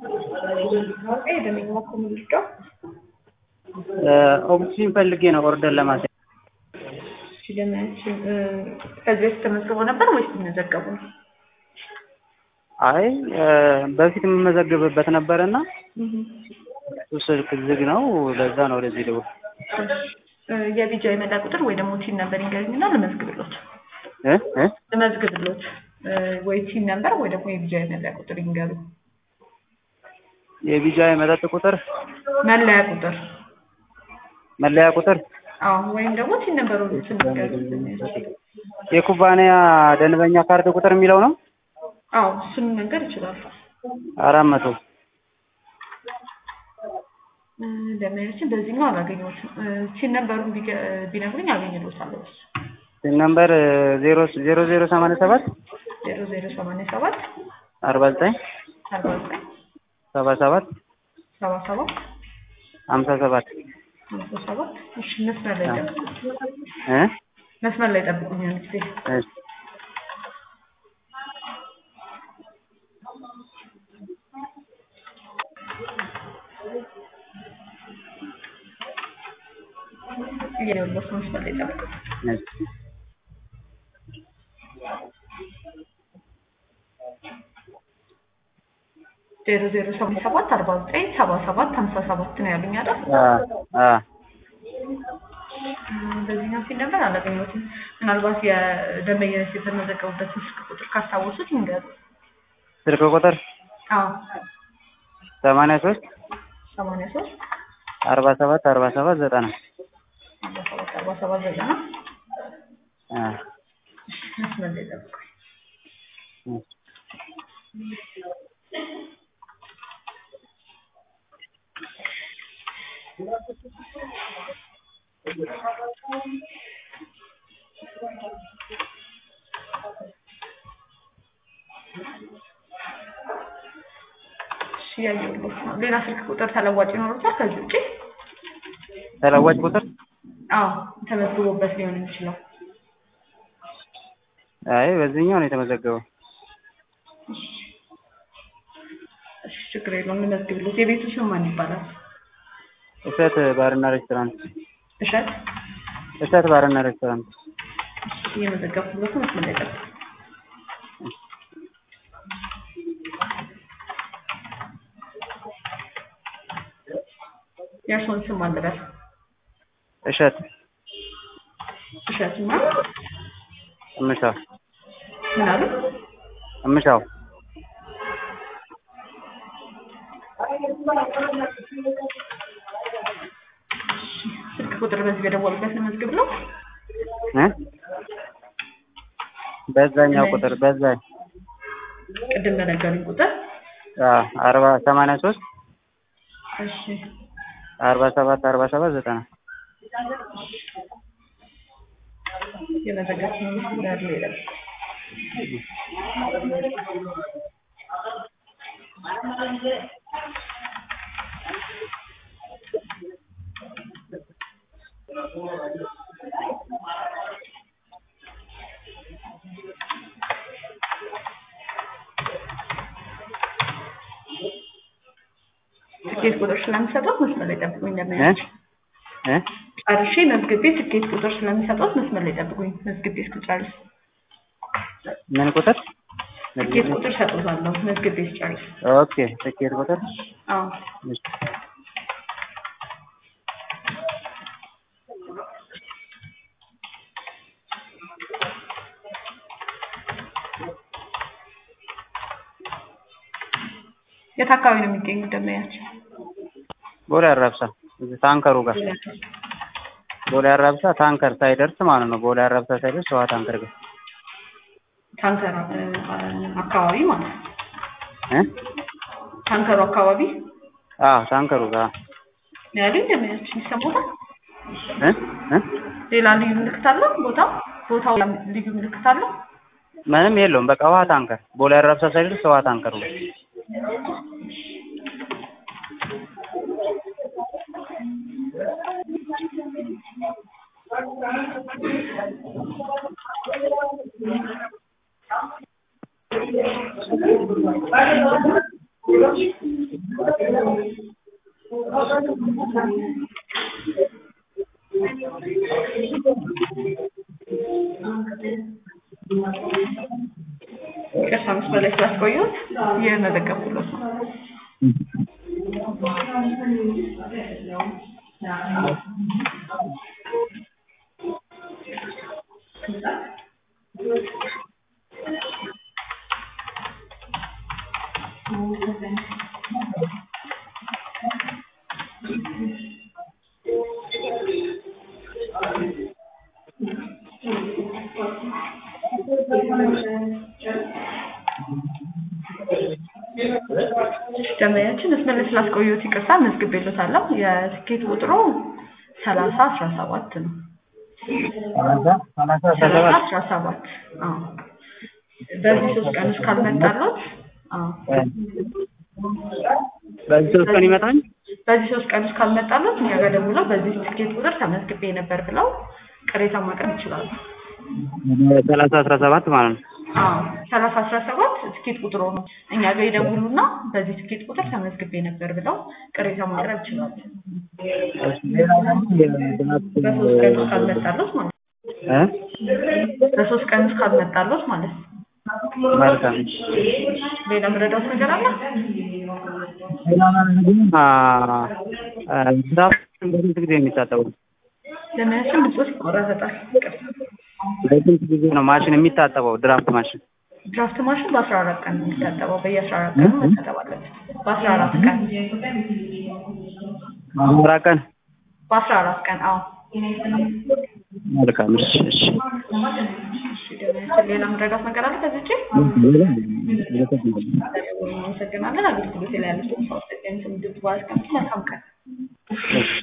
ደንበኛ ኮሚኒስቶ ኦክሲጅን ፈልጌ ነው ኦርደር ለማስያዝ። ሲለማችን ከዚህ በፊት ተመዝግቦ ነበር ወይስ ተመዘገቡ ነው? አይ በፊት የምመዘግብበት ነበረና እሱ ስልክ ዝግ ነው። ለዛ ነው ወደዚህ ደውል የቢጃ የመላ ቁጥር ወይ ደግሞ ቲን ነበር ይንገርኝና ልመዝግብሎት እ እ ልመዝግብሎት ወይ ቲን ነበር ወይ ደግሞ የቢጃ የመለያ ቁጥር ይንገሩ። የቢጃ የመጠጥ ቁጥር መለያ ቁጥር መለያ ቁጥር አዎ፣ ወይም ደግሞ ቲን ነበር ይንገሩ። የኩባንያ ደንበኛ ካርድ ቁጥር የሚለው ነው። አዎ፣ እሱን መንገር ይችላሉ። አራት መቶ ደመያችን በዚህኛው አላገኘሁትም። ቲን ነበሩን ቢነግሩኝ አገኝሎታለሁ። እሱ ሲም ነምበር ዜሮ ዜሮ ዜሮ ሰማንያ ሰባት ዜሮ ዜሮ ሰማንያ ሰባት አርባ ዘጠኝ አርባ ዘጠኝ ሰባ ሰባት ሰባ ሰባት ሀምሳ ሰባት ሀምሳ ሰባት እሺ፣ መስመር ላይ ጠብቁኝ። እ መስመር ላይ ጠብቁኝ አንድ ጊዜ እሺ እየደወልኩ መስመር ላይ ጠብቁኝ። እሺ ዜሮ ዜሮ ሰማንያ ሰባት አርባ ዘጠኝ ሰባ ሰባት ሀምሳ ሰባት ነው ያሉኝ አይደል? አ አ በዚህኛው ሲል ነበር አላገኘሁትም። ምናልባት የደንበኝነት የተመዘገቡበት ስልክ ቁጥር ካስታወሱት ይንገሩ። ስልክ ቁጥር አዎ ሰማንያ ሶስት ሰማንያ ሶስት አርባ ሰባት አርባ ሰባት ዘጠና አርባ ሰባት አርባ ሰባት ዘጠና አ መስመር ላይ ጠብቁኝ። እሺ፣ ያየሁት ነው። ሌላ ስልክ ቁጥር ተለዋጭ ይኖሩታል ከዚህ ውጪ? ተለዋጭ ቁጥር አዎ ተመዝግቦበት ሊሆን የሚችለው አይ በዚህኛው ነው የተመዘገበው። እሺ፣ ችግር የለውም እንመዝግብሎት። የቤቱ ስም ማን ይባላል? እሸት ባርና ሬስቶራንት እሸት እሸት ባርና ሬስቶራንት እየመዘገብኩለት ነው። መስመር ላይ ጠብቁኝ። የእርስዎን ስም አልበል። እሸት እሸት እና እምሻው ምን አሉ? እምሻው ስልክ ቁጥር በዚህ በደወሉበት ለመዝግብ ነው። እ በዛኛው ቁጥር በዛ ቅድም በነገሩኝ ቁጥር አ አርባ ሰማንያ ሶስት እሺ አርባ ሰባት አርባ ሰባት ዘጠና የመዘገብ ነው ያለው ይላል። ትኬት ቁጥር ስለምሰጠው መስመር ላይ ጠብቁኝ። እ እንደምን እ ጨርሼ መዝግቤ ትኬት ቁጥር ስለሚሰጠው መስመር ላይ ጠብቁኝ። መዝግቤ እስክጨርስ ምን ቁጥር ትኬት ቁጥር ሰጥቶታለሁ። መዝግቤ እስጨርስ። ኦኬ ትኬት ቁጥር አዎ እሺ የት አካባቢ ነው የሚገኙት ደንበኛችን? ቦሌ አራብሳ እዚህ ታንከሩ ጋር ቦሌ አራብሳ ታንከር ሳይደርስ ማለት ነው። ቦሌ አራብሳ ሳይደርስ ውሃ ታንከር ጋር ታንከር እ፣ አካባቢ ማለት ነው። እ ታንከሩ አካባቢ አዎ ታንከሩ ጋር ነው ያሉኝ። ደንበኛችን ይሰሙታል። እ እ ሌላ ልዩ ምልክት አለው ቦታው? ቦታው ልዩ ምልክት አለው? ምንም የለውም። በቃ ውሃ ታንከር ቦሌ አራብሳ ሳይደርስ ውሃ ታንከሩ ጋር ይቅርታ መስመር ላይ ስላስቆየሁት እየመዘገብኩለት ነው። ደንበኛችን መስመር ላይ ስላስቆየሁት ይቅርታ መዝግቤልዎታለሁ። የትኬት ቁጥሩ ሰላሳ አስራ ሰባት ነው። ሰላሳ ሰላሳ አስራ ሰላሳ ሰባት አስራ ሰባት አዎ። በዚህ ሶስት ቀን ውስጥ ካልመጣሎት አዎ በዚህ ሶስት ቀን ይመጣል። በዚህ ሶስት ቀን ውስጥ ካልመጣሎት እኛ ጋር ደውለው በዚህ ትኬት ቁጥር ተመዝግቤ ነበር ብለው ቅሬታ ማቅረብ ይችላሉ። ሰላሳ አስራ ሰባት ማለት ነው። አዎ ሰላሳ አስራ ሰባት ትኬት ቁጥሩ ነው። እኛ ጋር ይደውሉና በዚህ ትኬት ቁጥር ተመዝግቤ ነበር ብለው ቅሬታ ማቅረብ ይችላሉ። ሌላው ደግሞ የድራፍት በሶስት ቀን ውስጥ ካልመጣሎት ማለት ነው። እ በሶስት ቀን ውስጥ ካልመጣሎት ማለት ነው። መልካም ሌላ ምረዳት ነገር አለ? ሌላው ደግሞ አ አ ድራፍት በስንት ጊዜ የሚታጠበው? ለማያችን ብጾት ይቆራረጣል። ይቅርታ። በስንት ጊዜ ነው ማሽን የሚታጠበው? ድራፍት ማሽን ድራፍት ማሽን በአስራ አራት ቀን ነው የሚታጠበው። በየአስራ አራት ቀኑ መታጠብ አለበት። በአስራ አራት ቀን አምራ ቀን በአስራ አራት ቀን አዎ። መልካም እሺ እሺ እሺ ደህና ሌላ ምረዳት ነገር አለ ከዚህ ውጪ? እናመሰግናለን። አገልግሎት ላይ ያሉት ሰዎች ተገኝተው እንድትባል መልካም ቀን። እሺ